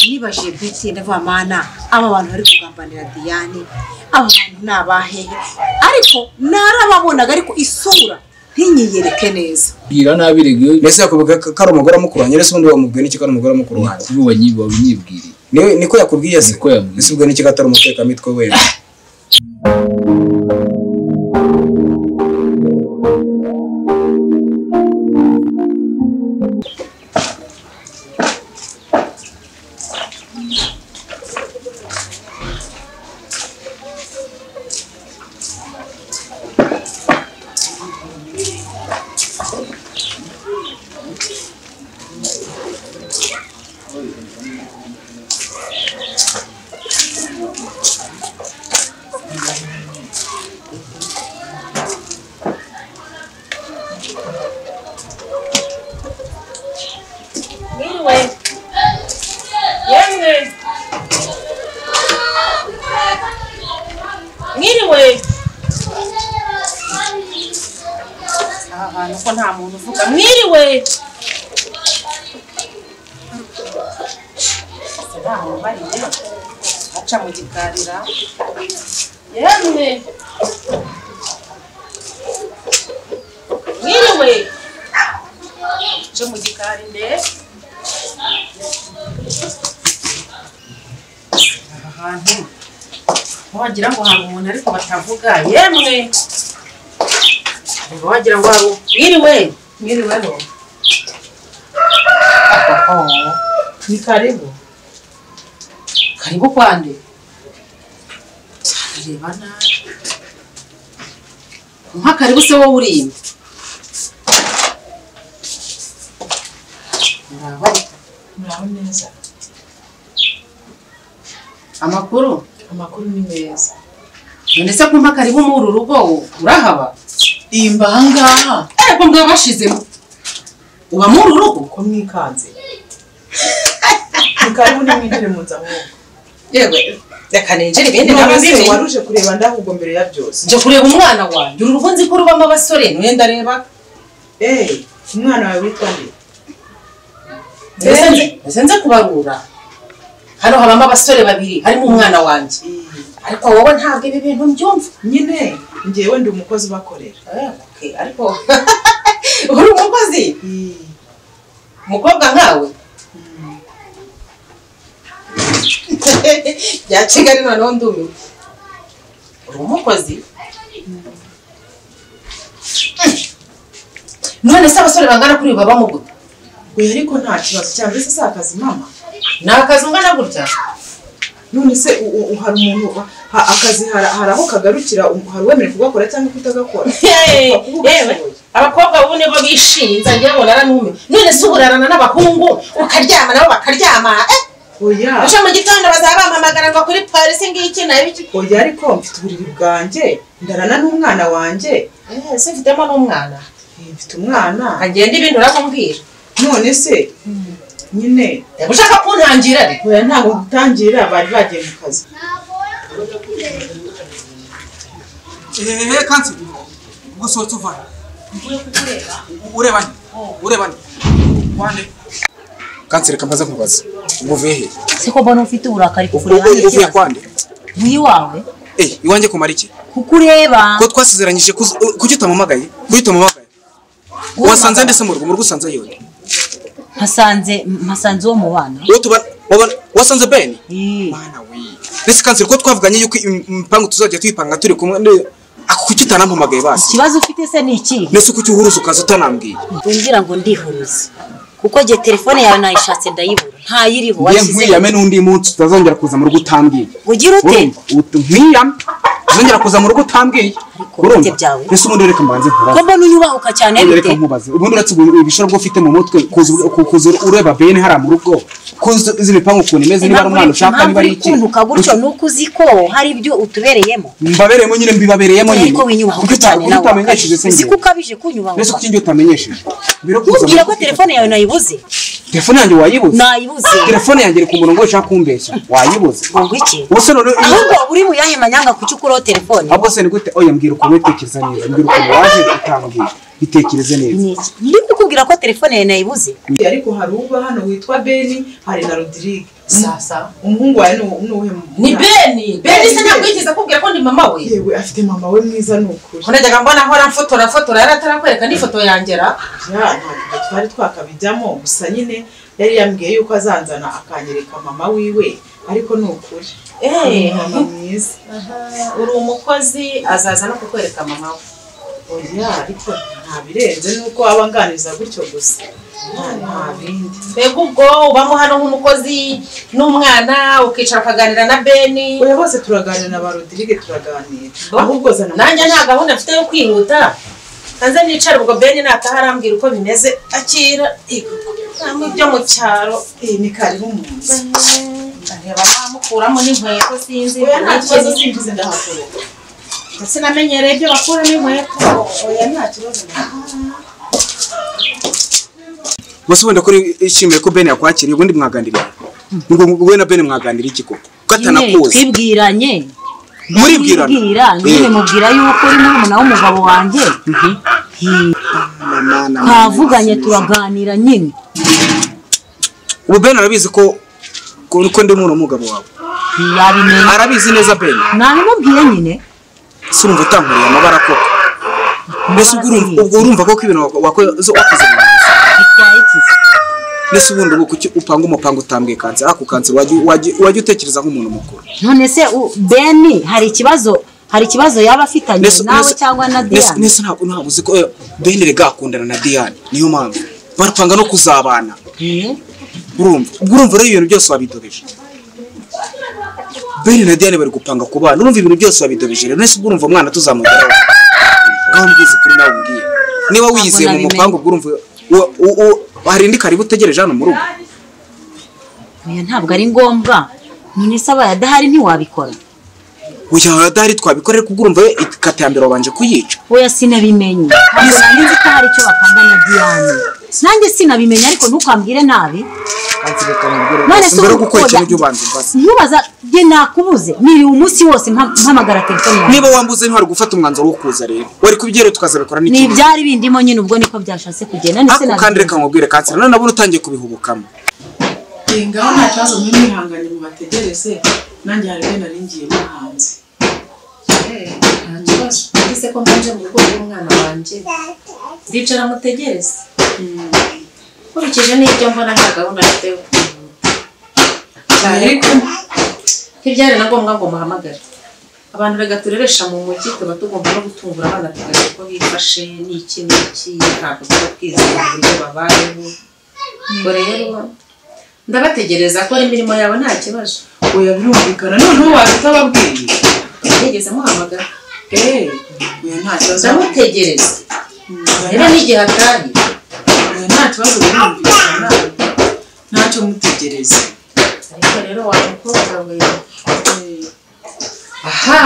nibajije kuri itsinda vuba mana aba bantu bari kugambanira diyane aba bantu ni abahehe ariko narababonaga ariko isura ntinyiyereke neza bwira nabi rege mbese yakubwira ko ari umugore amukuranye ese ubundi wamubwiye n'iki ko ari umugore amukuru wawe ubu wanyibwiriye Niwe- niko yakubwiye se Niko yambwiye. ese ubwo n'iki ko atari umutekakamitwe wera Mwiriwe. Yemwe. Mwiriwe. Aha hantu ko nta muntu uvuga. Mwiriwe. Ese ntaho bariye. Aca mu gikarira. Yemwe. Mwiriwe. Aca mu gikari ndebe. ahantu wagira ngo hari umuntu ariko batavuga yemwe Ngo wagira ngo hari u- mwiriwe mwiriweho Oho, ni karibu karibu kwande arareba nabi nka karibu se wowe uri ino muraba muraho neza amakuru amakuru ni meza none se kumpa karibu muri uru rugo urahaba imba ahangaha ariko mbwa bashizemo uba muri uru rugo ko mwikanze mukaribu nimwinjire mu nzamwuka yewe reka ninjire ibindi none se nkabazimye waruje kureba ndahubwo mbere ya byose njya kureba umwana wanjye uru rugo nzi ko rubamo abasore niwe ndareba eee umwana wawe witwa nde mbese nze- mbese nze kubarura hano habamo abasore babiri harimo umwana wanjye ariko wowe ntabwo ibi bintu mbyumva nyine ngewe ndi umukozi ubakorera Eh, okay, ariko uri umukozi umukobwa nkawe bya kigali noneho ndumiwe uri umukozi none se abasore bangana kuri ubu babamo gute oya ariko nta kibazo cyane mbese si akazi mama ni akazi ungana gutya none se u- u- hari umuntu ha- akazi hari hari aho kagarukira um- hari uwemerewe kugakora cyangwa kutagakora yewe abakobwa ubu nibo bishimye nsangiye bonara n'umwe none se uburarana n'abahungu ukaryama nabo bakaryama eh oya uje mu gitondo bazaba bampamagara ngo kuri polisi ngiki nabiki oya ariko mfite uburiri bwanjye ndarana n'umwana wanjye ese mfitemo n'umwana Eh, mfite umwana agenda ibintu uramubwira none se nyine Yaba ushaka kuntangira re oya ntabwo gutangira bari bagiye mu kazi ehehe kansi gusohotse uva ureba nde ureba nde wande kansi reka mbaze nkubaza ubwo uvuye he siko mbona ufite uburakari kuko ubwo ureba uvuye kwande iwawe eh iwanjye kumara iki kuko ureba ko twasezeranyije kuz- uh, kuki utamamagaye kuki utamamagaye wasanze ndetse mu rugo mu rugo usanze yiwe mpasanze mpasanze uwo mu bana uwo tubana wabana- wasanze beni Eh, mwana we ndetse kansi ko twavuganye yuko im- imipangu tuzajya tuyipanga turi kumwe ne- ako kuki utanampamagaye basi ikibazo ufite se ni ikihe ndetse kuki uhuruza ukaza utanambwiye wibwira ngo ndihuruze kuko jye telefone yawe nayishatse ndayibura ntayiriho Ye nkwirame n'undi munsi utazongera kuza mu rugo utambwiye ugira ute urumva utu nkwirame uzongera kuza mu rugo utambwiye bite byawe? mbese ubundi reka mbanze ko nkubaze mbona uyubahuka cyane Ubundi bite reka nkubaze ubundi uretse ubwo ibishoro bwo ufite mu mutwe kuza ku- kuza ureba bene hariya mu rugo kuza uzi ibipangu ukuntu imeze niba ari umwana ushaka niba ari iki kuntuka gutyo ni uko uzi ko hari ibyo utubereyemo mbabereyemo nyine mbibabereyemo nyine ariko winyubahuka Kuki uta- cyane kuki nawe utamenyesheje se uzi ko njyewe ukabije mbese kunyubahuka kuki njye utamenyesheje Mbwira ko uza mu nkubwira ko rugo- telefone yawe nayibuze telefone yanjye wayibuze nayibuze telefone yanjye iri ku murongo ushaka kumbeshya wayibuze ngo iki ubuse none ahubwo uri mu yanya manyanga kuki ukora uriho telefone ahubwo se ni gute oya mbwira ukuntu utekereza neza mbwira ukuntu waje utambwira bitekereze neza ni iki ndi kukubwira ko telefone yawe nayibuze ariko hari uba hano witwa beni hari na rodirige sasa umuhungu wawe ni- ni uwuhe ni mwana? beni beni se ntabwo yigeze akubwira ko ndi mama we yewe afite mama we mwiza ni ukuri ko najyaga mbona ahora mfotora fotora yari atarakwereka n'ifoto yangera Ya, ntabwo twari twakabijyamo gusa nyine yari yambwiye yuko azanzana akanyereka mama wiwe ariko ni ukuri Eh. Ni mama mwiza uri umukozi azaza no kukwereka mama we oya ariko nta birenze nuko aba anganiza gutyo gusa Nta- nta bindi mbega ubwo ubamo hano nk'umukozi n'umwana ukicara ukaganira na beni oya bose turaganira na ba rodirige turaganira ahubwo zana nanjye nta gahunda mfite yo kwihuta hanze nicara ubwo beni nataha arambwira uko bimeze akira ntabwo ibyo mu cyaro Eh, ni karibu mu nzu ndareba bamukuramo n'inkweto sinzi oya nta kibazo singize ndahakorera ndetse namenyereye ibyo bakuramo inkweto oya nta kibazo bose wenda ko ishimiye ko bene yakwakiriye ubundi mwaganiriye ngo wowe na bene mwaganiriye iki koko ko nyine atanakuzi twibwiranye muribwirana Twibwira, nyine Eh. mubwira yuko uri murumuna w'umugabo wanjye Hi, twavuganye turaganira nyine ubu bene arabizi ko ko ko ndi mwana w'umugabo wawe Hi, yabimenya arabizi neza bene nabimubwiye nyine si urumva utankuriye amabara koko mbese ubwo urumva- ubwo urumva koko ibintu wako- wakoze wakoze mu nzu bitwaye iki se? mbese ubundi ubu kuki upanga umupango utambwiye kanseri ako kanseri wajya- wajya wajya utekereza nk'umuntu mukuru none se u- beni hari ikibazo hari ikibazo yaba afitanye Nese- nawe nese- cyangwa na nese- diyane nese ntabwo ntabwo uzi ko eh, bene rega akundana na diyane niyo mpamvu barapanga no kuzabana Eh, urumva ubwo urumva rero ibintu byose wabidobeje bene na diane bari gupanga ku bana urumva ibintu byose wabidobeje rero nese ubwo urumva umwana tuzamugeraho ngaho mbizi kuri nawe umbwiye niba wiyizeye mu nabimenye. mupangu ubwo urumva u- u- u- hari indi karibu utegereje hano mu rugo oya, ntabwo ari ngombwa none se abaye adahari ntiwabikora uyu adahari twabikorera kuko urumva we ikata ya mbere wabanje kuyica oya sinabimenye ntabwo nanjye nzi ko hari icyo bapanga na diyane nanjye sinabimenye ariko ntukambwire nabi none se mbere yo ubu gukora ukoda- ikintu ujye ubanza umbaze ntubaza njye nakubuze niriwe umunsi wose mpa- mpamagara telefone yawe niba wambuze ntwari gufata umwanzuro wo kuza rero wari kubyera tukazabikora ni n'ikindi ibyari bindimo nyine ubwo niko byashatse kugenda none se ako kandi reka nabimenye. nkubwire kanseri none nabona utangiye kubihubukamo Eh, ngaho nta kibazo mwimwihanganye mubategereze nanjye hari bene nari ngiye muhanze nta kibazo mbese ko mbanje mu rugo rw'umwana wanjye ndicara mutegereze nkurikije n'ibyo mbona nta gahunda mfite yo kwihuta cyane ko ntibyari na ngombwa ngo muhamagare abantu reka tureresha mu mujyi tuba tugomba no gutungura abana tukareba uko bifashe n'iki n'iki ntabwo tuba twizeye uburyo babayeho ubwo rero ndabategereza ko imirimo yawe nta kibazo oya birumvikana noneho waza utababwiye ntigeze muhamagara Eh, oya nta kibazo ndamutegereza rero oya n'igihe atari nta kibazo birumvikana ntacyo mutegereze ariko rero wa mukobwa we Eh, aha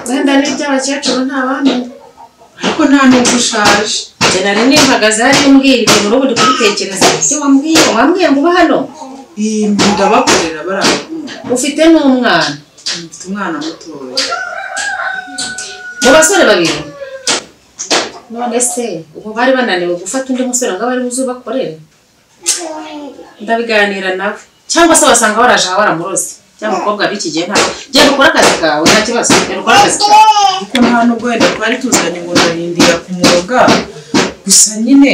wenda n'iby'abakecuru nta bandi ariko nta n'ubwo ushaje njye nari nihagaze hariya umbwira ibintu urubu ndi kubitekereza ibyo wambwiye wambwiye ngo uba hano iyi ndabakorera barabakunda ufite n'umwana mfite umwana mutoya mu basore babiri none se ubu bari bananiwe gufata undi musore ngo abe ari buze ubakorere ndabiganira nawe cyangwa se wasanga baraje aha baramuroze cyangwa umukobwa b'iki gihe ntabwo genda ukore akazi kawe nta kibazo genda ukore akazi kawe kuko nta nubwo wenda twari tuzanye ngo ndarindira ku muroga gusa nyine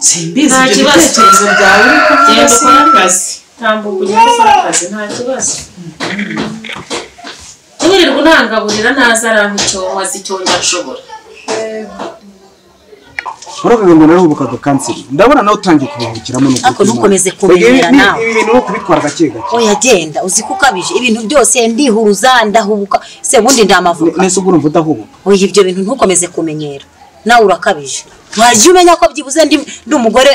simbizi Nta ibyo kibazo. bitekerezo byawe ariko genda byose ukore akazi ntabwo kugenda ukora akazi nta kibazo kubirirwa untangaburira ntaza aranka icyobo azi icyo njya nshobora muravuga ngo narahubuka ako kanseri ndabona nawe utangiye kubihubukiramo n'ubwo Ariko ukiri ntukomeze muto. Oya, ibi- kumenyera ni- nawe. ibi bintu no kubitwara gake gake oya genda uzi ko ukabije ibintu byose ndihuruza ndahubuka se ubundi ndi amavuka nese ubwo urumva udahubuka oya ibyo bintu ntukomeze kumenyera nawe urakabije wajya umenya ko byibuze ndi ndi umugore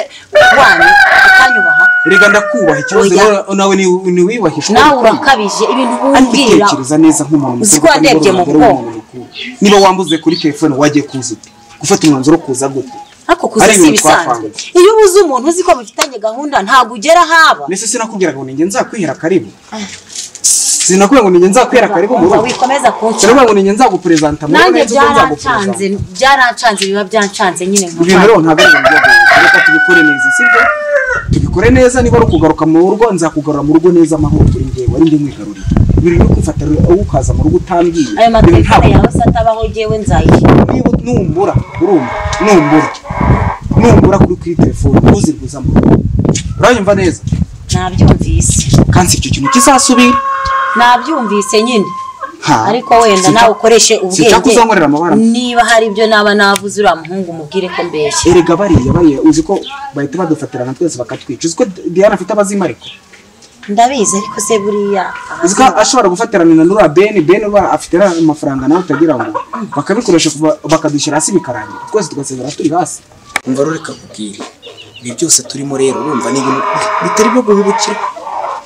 wanyu ukanyubaha reka ndakubaha ikibazo Oya. rero nawe ni- ni wibahisha nawe urakabije ibintu wumbwira utekereza neza nk'umuntu Uzi ko mukuru kuko niba wandebye uri mu umugore w'umuntu mukuru. niba wambuze kuri telefone wagiye kuza ute gufata umwanzuro wo kuza gute ariko Ari kuza si ibintu ibisanzwe iyo ubuze umuntu uzi ko mufitanye gahunda ntabwo ugera ahaba nese sinakubwiraga ngo ninjye nzakwihera karibu sinakubwira ngo ninjye nzakwera kare ko mu Umva, rugo wikomeza kunshya sinakubwira ngo ninjye nzaguperezanta mu rugo nanjye neza uko nzaguperezanta byarancanze byarancanze biba byancanze nyine nka ibintu rero ntabwo ari ibintu by'agahinda reka tubikore neza sibyo tubikore neza niba ari ukugaruka mu rugo nzakugarura mu rugo neza amahoro kuri njyewe wari ndi mwigaruriye ibintu byo kumfata wowe ukaza mu rugo utambwiye ayo ibintu materefone ntabwo yawe se atabaho jyewe nzayishyura niba numbura urumva numbura numbura kuri kuri telefone ntuzirguze mu rugo uranyumva neza nabyumvise kandi si icyo kintu kizasubira nabyumvise nyine Ha, ariko wenda sinshaka- nawe ukoreshe sinshaka uzankorera ubwenge amabara niba hari ibyo naba navuze uriya muhungu mubwire ko mbeshya erega bariya bariya uzi ko bahita badufatira na twese bakatwica uzi ko diana afite abazima ariko ndabizi ariko se buriya uzi ko ashobora gufatirana na nura beni beni ba afite na- amafaranga nawe utagira ngo bakabikoresha kuva- bakadushyira hasi bikarangira twese tugasezera turi hasi umva rero reka nkubwire ibi byose turimo rero urumva ni ibintu bitari byo guhubukira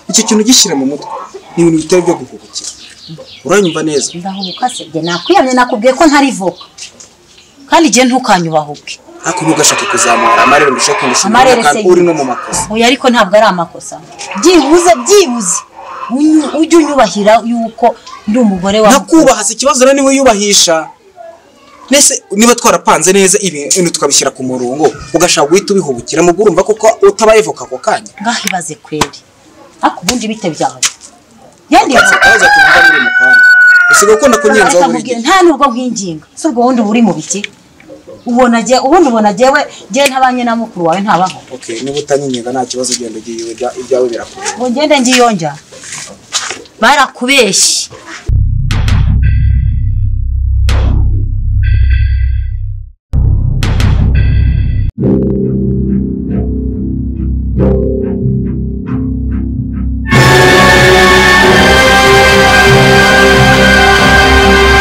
icyo kintu gishyira mu mutwe ni ibintu bitari byo guhubukira uranyumva neza ndahubuka se bye nakwiyamye nakubwiye ko ntari voka kandi igihe ntukanyubahuke ariko ntugashake kuzamura amarere ngo ushake kundusha Amarere imbaraga, kandi se- uri no mu makosa oya ariko ntabwo ari amakosa byibuze byibuze unyu- ujye unyubahira yuko ndi umugore wawe ntakubaha si ikibazo rero niwe yubahishwa mbese niba twarapanze neza ibintu tukabishyira ku murongo ugashaka guhita ubihubukira mu urumva koko utabaye voka ako kanya ngaho ibaze kweri ariko ubundi bite byawe yandi Ukansi akabazo atumva muri mukanya usigaye ukunda kunyenzaho buri akamubwira gihe nta nubwo nkwinginga si ubwo wundi uba uri mu biki ubona jye- ubundi ubona jyewe jyewe ntabanye na mukuru wawe ntabaho okay niba utanyinyega nta kibazo genda ugiye iwe, ibya- ibyawe birakora ngo ngende ngiyonja barakubeshye